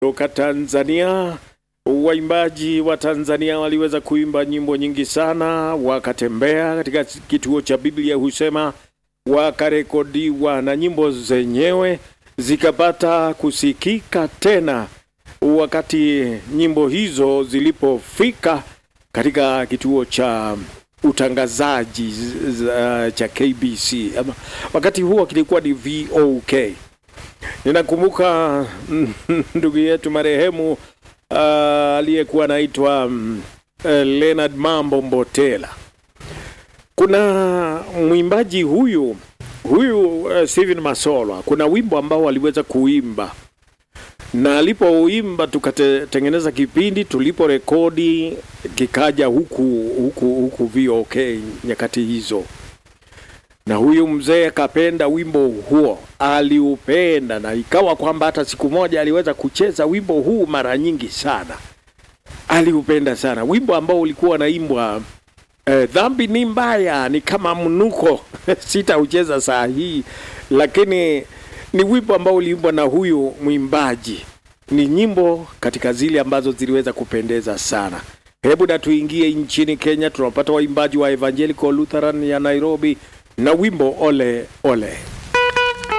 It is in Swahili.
Toka Tanzania, waimbaji wa Tanzania waliweza kuimba nyimbo nyingi sana, wakatembea katika kituo cha Biblia husema, wakarekodiwa na nyimbo zenyewe zikapata kusikika tena wakati nyimbo hizo zilipofika katika kituo cha utangazaji za- cha KBC. Ama, wakati huo kilikuwa ni VOK. Ninakumbuka ndugu yetu marehemu uh, aliyekuwa anaitwa um, uh, Leonard Mambo Mbotela. Kuna mwimbaji huyu huyu uh, Steven Masolwa, kuna wimbo ambao aliweza kuimba na alipouimba tukatengeneza kipindi, tulipo rekodi kikaja huku huku huku VOK nyakati hizo, na huyu mzee akapenda wimbo huo, aliupenda na ikawa kwamba hata siku moja aliweza kucheza wimbo huu mara nyingi sana, aliupenda sana wimbo ambao ulikuwa naimbwa Eh, dhambi ni mbaya, ni kama mnuko. Sitaucheza saa hii, lakini ni wimbo ambao uliimbwa na huyu mwimbaji. Ni nyimbo katika zile ambazo ziliweza kupendeza sana. Hebu na tuingie nchini Kenya, tunapata waimbaji wa Evangelical Lutheran ya Nairobi na wimbo ole ole.